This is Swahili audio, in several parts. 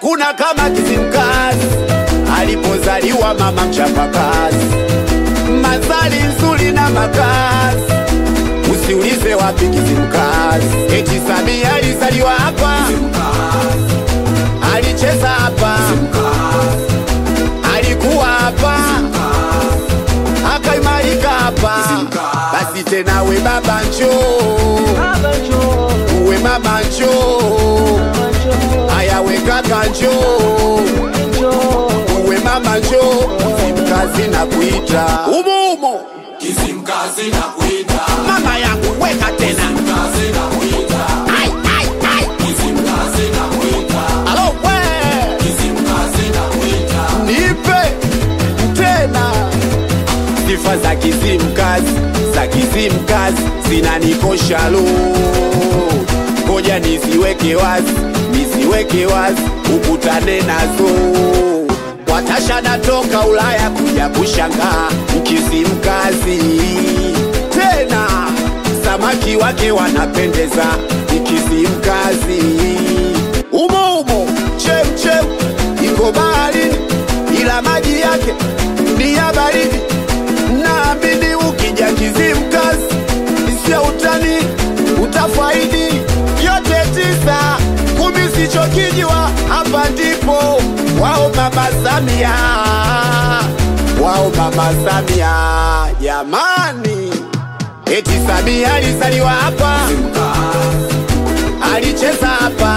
hakuna kama Kizimkazi alipozaliwa mama mchapakazi, mazali nzuri na makazi, usiulize wapi Kizimkazi. Eti Samia alizaliwa hapa, alicheza hapa, alikuwa hapa, akaimarika hapa. Basi tena we baba njoo, uwe mama njoo, haya we kaka njoo uwe mama njoo, Kizimkazi na kuita umo umo, Kizimkazi na kuita, mama yangu weka tena kazi na kuita, ai, ai, ai. Kizimkazi na kuita, Alo we Kizimkazi na kuita, nipe tena sifa za Kizimkazi za Kizimkazi zinanikosha lo, ngoja nisiweke wazi, nisiweke wazi, ukutane nazo. Watasha natoka Ulaya kuja kushangaa Kizimkazi tena, samaki wake wanapendeza Kizimkazi umo umo, chem chem iko baharini, ila maji yake ni ya baridi. Naamini ukija Kizimkazi sio utani, utafaidi yote tisa kumi, sichokijwa hapa ndipo wao mama Samia, wao mama Samia jamani, eti Samia alizaliwa hapa, alicheza hapa,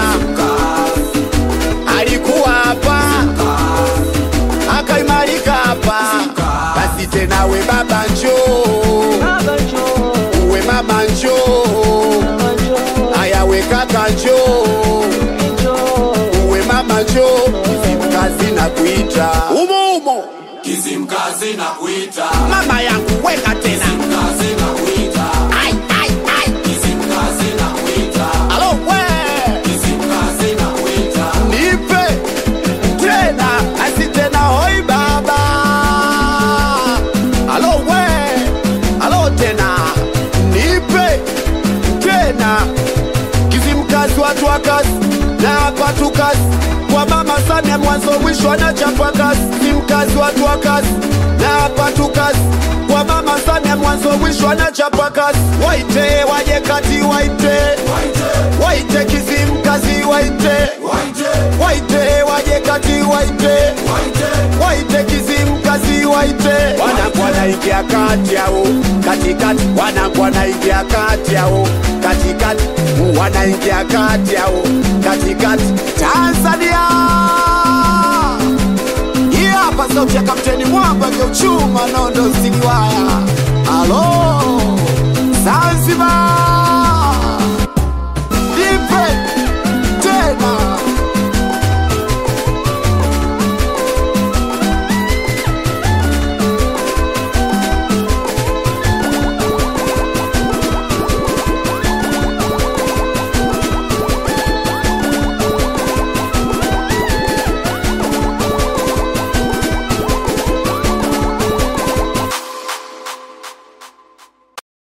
alikuwa hapa, akaimarika hapa. Basi tena we baba njoo, uwe mama njoo, haya we kaka njoo, uwe mama njoo, Kizimkazi na kuita umo umo, Kizimkazi na kuita, mama yangu weka tena kazi na kuita, ai, ai, ai. Kizimkazi na kuita, Alo we Kizimkazi na kuita, nipe tena asi tena hoi baba alo we alo tena nipe tena Kizimkazi watu wa kazi na hapa tu kazi kwa mama Samia mwanzo mwisho anachapa kazi Kizimkazi watu wa kazi na hapa tu kazi kwa mama Samia mwanzo mwisho anachapa kazi waite waje kati waite waite Kizimkazi waite waite waje kati waite waite Kizimkazi waite wanangu wanaingia kati yao katikati wanangu wanaingia kati yao katikati wanaingia kati yao katikati Tanzania hii hapa sauti ya kapteni mwamba geuchuma nondo siliwaya alo Zanzibar